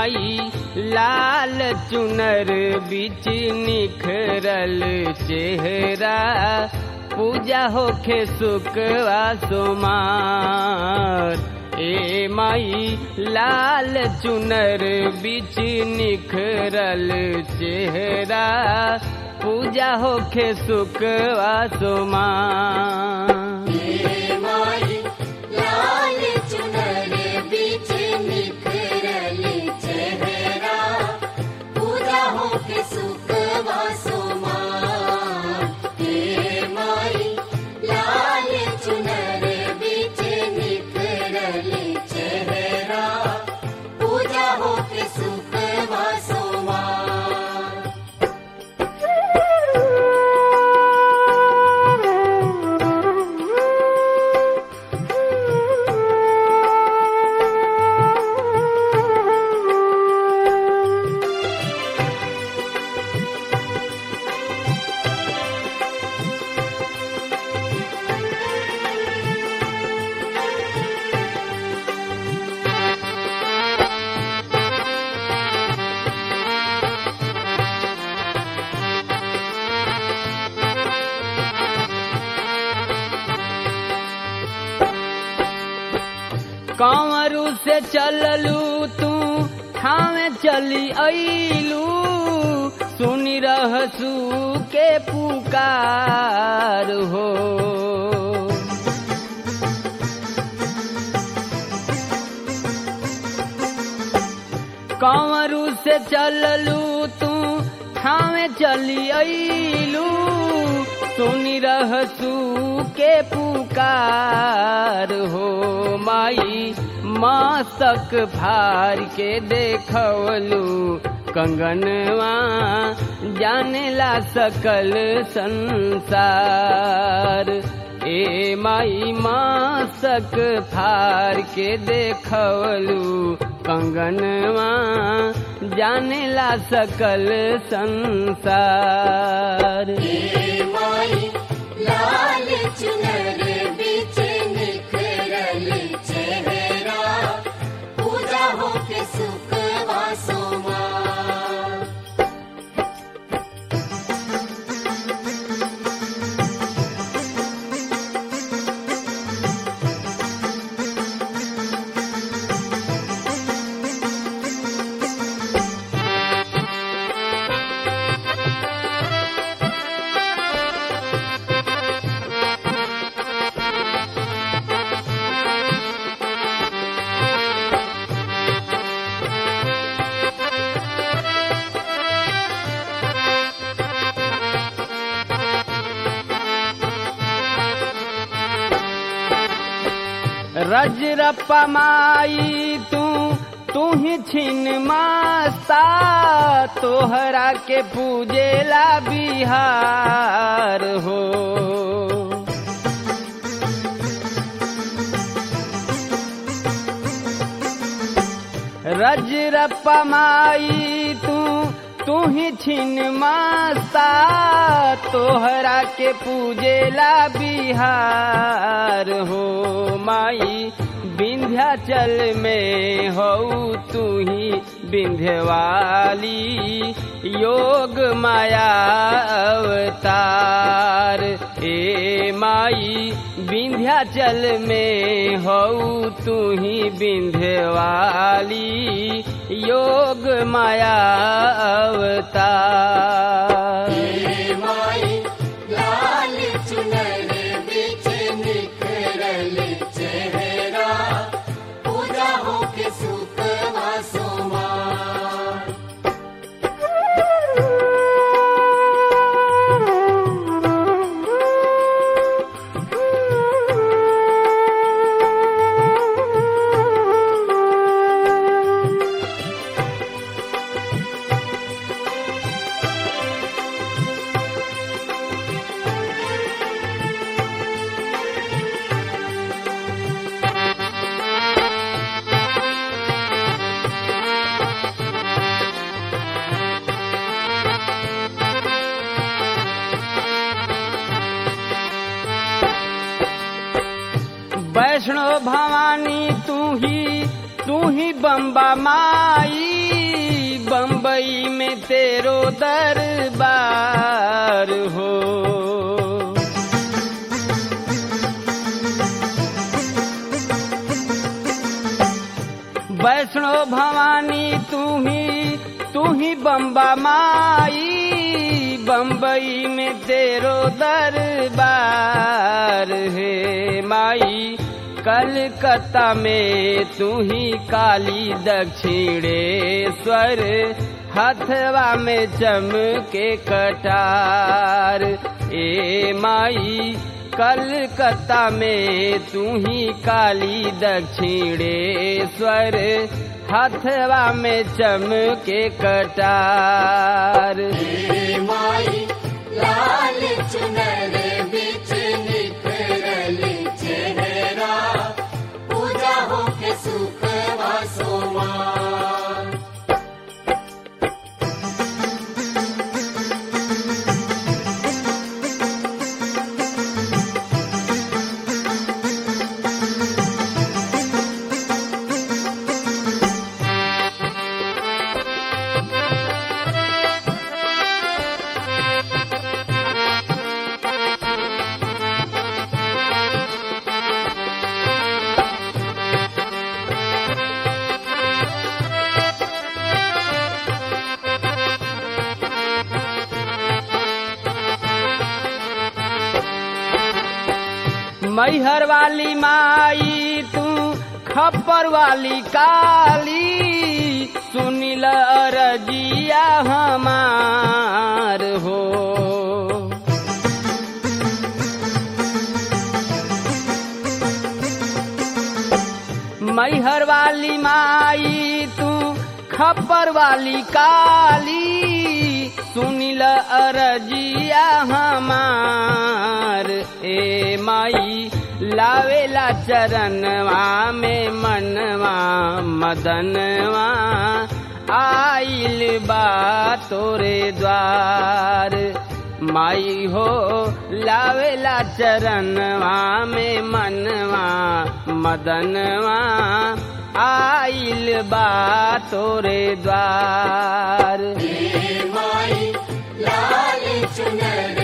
माई लाल चुनर बिच निखरल चेहरा पूजा होखे सुखवा सोमार ए माई लाल चुनर बिच निखरल चेहरा पूजा होखे सुखवा सोमार माई लाल चुनर बीच निखरल चेहरा पूजा हो के सुख वासुमा हे माई लाल चुनर बीच निखरल चेहरा पूजा हो के सुख वासुमा कंवरू से चललू तू ठावे चली अइलू सुनी रहसू के पुकार हो कंवरू से चललू तू ठावे चली अइलू सुनी रहसू के पुकार हो माई मासक भार के देखवलू कंगनवा जानेला सकल संसार ए माई मासक फार के देखवलू कंगनवा जानेला सकल संसार हे माई लाल चुनर बीच निखरल चेहरा पूजा हो के सुख वासुमा रजरप्पा माई तू तू ही छिन मास्ता तोहरा के पूजेला बिहार हो रजरप्पा माई तू तू ही छिन मास्ता तोहरा के पूजेला बिहार हो माई विंध्याचल में हो तू ही विंध्यवाली योग माया अवतार ए माई विंध्याचल में हो तू ही विंध्यवाली योग माया अवतार हे माई लाल चुनर बीच निखरल चेहरा पूजा हो के सुख वासुमा वैष्णो भवानी तू ही तू ही बम्बा माई बम्बई में तेरो दरबार हो वैष्णो भवानी तू ही तू ही बम्बा माई बम्बई में तेरो दरबार है माई कलकत्ता में तू ही काली दक्षिणेश्वर हथवा में चमके कटार ए माई कलकत्ता में तू ही काली दक्षिणेश्वर हथवा में चमके कटार हे माई लाल चुनर बिच निखरल चेहरा पूजा हो के सुख वासोमा मैहर वाली माई तू खप्पर वाली काली सुनिल रजिया हमार हो मैहर वाली माई तू खप्पर वाली काली सुनिल अरजिया हमार ए माई लावेला चरणवा में मनवा मदनवा आइल बा तोरे द्वार माई हो लावेला चरणवा में मनवा मदनवा आइल बा तोरे द्वार हे माई लाल चुनर